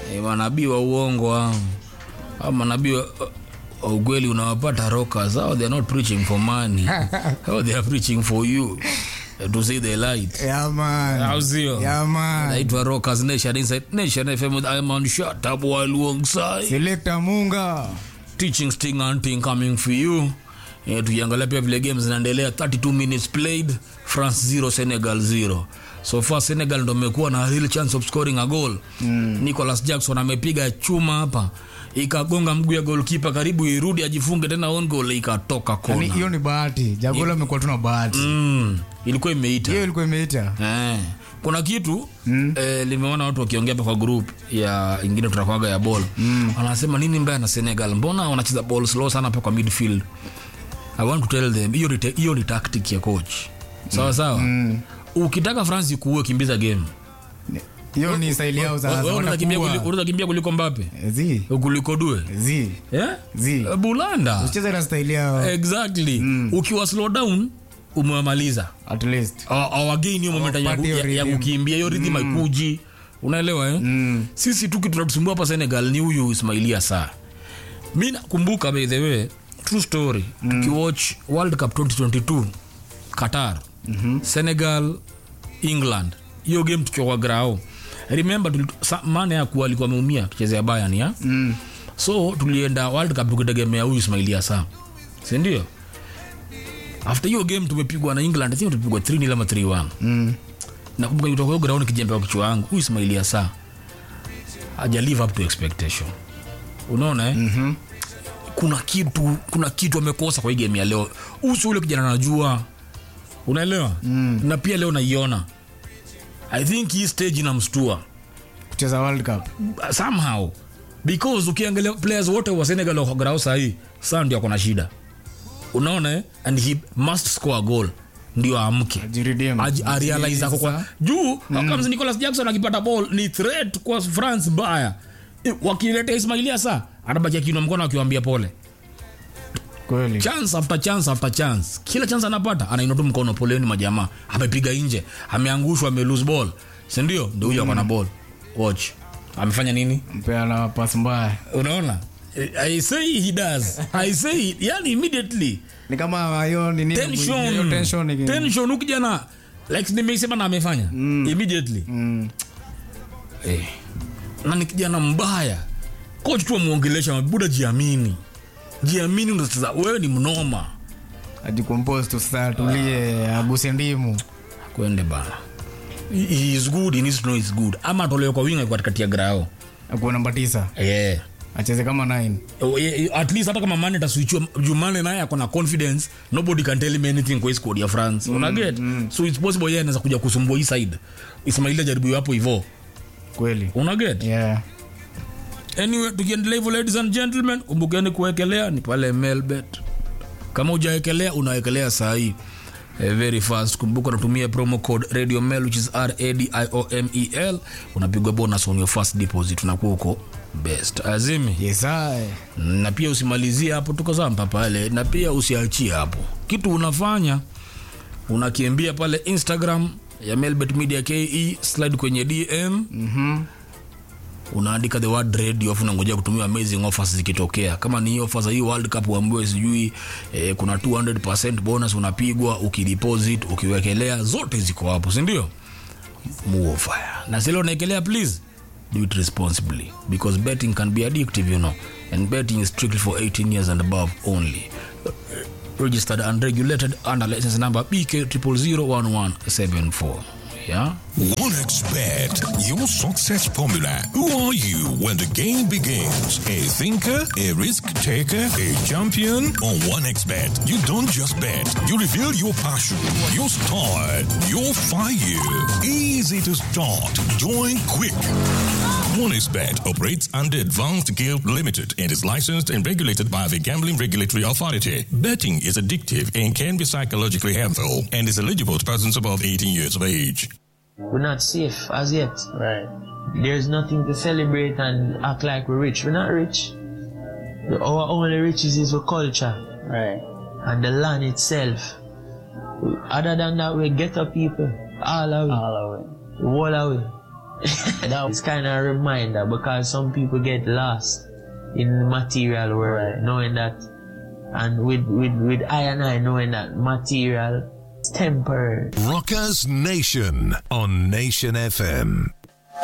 Eh, manabii wa uongo hao au manabii wa wa ukweli unawapata rockers how they are not preaching for money how they are preaching for you eh, to see the light Yeah, man. au sio Yeah, man. naitwa rockers nation inside nation fm with Iman shut up while alongside Selector Munga. teaching sting and thing coming for you eh, tukiangalia pia vile games zinaendelea 32 minutes played france 0 senegal 0 so far senegal ndo amekuwa na real chance of scoring a goal mm. nicholas jackson amepiga chuma hapa ikagonga mguu ya golkipa karibu irudi ajifunge tena on goal ikatoka Yaani, kona hiyo ni bahati jagola amekuwa tuna bahati mm. ilikuwa imeita hiyo ilikuwa imeita Eh, kuna kitu mm. eh, limeona watu wakiongea hapa kwa group ya ingine tutakwaga ya ball mm. wanasema nini mbaya na senegal mbona wanacheza ball slow sana hapa kwa midfield i want to tell them hiyo ni te- hiyo ni tactic ya coach sawa sawa mm. ukitaka france kuue kimbiza game hiyo ni staili yao sasa Wewe unaweza kimbia wanakuwa. kuli- unaweza kimbia kuliko mbape zi kuliko due zi yeah? zi bulanda ucheze na staili yao exactly ukiwa slow down umewamaliza at least awagain hiyo moment ya, Hawapati hiyo ya, ya rhythm. kukimbia hiyo rhythm haikuji unaelewa eh? mm. sisi tu kitu tunatusumbua hapa senegal ni huyu ismailia saa mi nakumbuka by the way true story mm. tukiwatch world cup 2022 qatar mm-hmm. senegal england hiyo game tukiwa kwa grao remember tuli- sa- mane yakuwa alikuwa ameumia tuchezea bayan ya mm. so tulienda world cup tukitegemea huyu ismailia saa sindio after hiyo game tumepigwa na england I think tumepigwa 3 nil ama 3 mm. nakumbuka kutoka hiyo ground kijembe wa kichwa wangu huyu ismailia saa haja live up to expectation unaona eh? mm-hmm. kuna kitu kuna kitu amekosa kwa hii game ya leo uso ule kijana najua unaelewa mm. na pia leo naiona i think hii stage inamstua kucheza world cup somehow because ukiangalia players wote wa senegal wako grao sahii saa ndio akona shida unaona eh? and he must score a goal ndio aamke Ajiredeem. Aji- arealize ako kwa Sasa, juu mm. nicolas jackson akipata ball ni threat kwa france baya Eh, wakileta ismailia saa anabakia kinwa mkono akiwambia pole kweli chance after chance after chance kila chance anapata anainua tu mkono poleni majamaa amepiga nje ameangushwa ame lose ball sindio ndio huyo akona ball watch amefanya nini mpeana pas mbaya unaona Eh, i say he does i say yani immediately ni kama hiyo ni nini hiyo tension tension ni- tension ukijana like nimeisema na amefanya immediately Mm. eh. na ni kijana mbaya coach tu amwongelesha buda jiamini jiamini unacheza wewe ni mnoma ajicompose tu sasa tulie aguse ndimu kwende bana he he is good he needs to know he's good ama atolewe kwa winga kwa katikati ya grao akuwa namba tisa yeah. acheze kama 9 Oh, yeah, yeah, at least hata kama mane taswichiwa jumane naye akona confidence nobody can tell him anything kwa hii squad ya france mm, unaget mm. so it's possible yeye anaweza kuja kusumbua hii side ismailia jaribu hapo hivo kweli unaget yeah anyway tukiendelea hivyo ladies and gentlemen kumbukeni kuwekelea ni pale melbet kama ujawekelea unawekelea saa hii Eh, very fast kumbuka unatumia promo code radio mel which is radiomel unapigwa bonus on your first deposit unakuwa uko best azimi yes I. na pia usimalizie hapo tukazampa pale na pia usiachie hapo kitu unafanya unakimbia pale instagram ya melbet media ke slide kwenye dm Mhm. unaandika the word radio afu unangojea kutumia amazing offers zikitokea kama ni hii offer za hii world cup uambiwe sijui eh, kuna 200 bonus unapigwa ukideposit ukiwekelea zote ziko hapo sindio move fire na zile unaekelea please do it responsibly because betting can be addictive you know and betting is strictly for 18 years and above only registered and regulated under license number bk 0001174 yeah OneXBet, your success formula. Who are you when the game begins? A thinker, a risk taker, a champion? On OneXBet, you don't just bet. You reveal your passion, your style, your fire. Easy to start. Join quick. OneXBet operates under Advanced Guild Limited and is licensed and regulated by the Gambling Regulatory Authority. Betting is addictive and can be psychologically harmful and is eligible to persons above 18 years of age. We're not safe as yet. Right. There's nothing to celebrate and act like we're rich. We're not rich. Our only riches is our culture Right. and the land itself. Other than that, we get up people. All of it. All of it. All of it. that is kind of a reminder because some people get lost in the material world, knowing that, and with with with I and I knowing that material is temporary. Rockers Nation on Nation FM.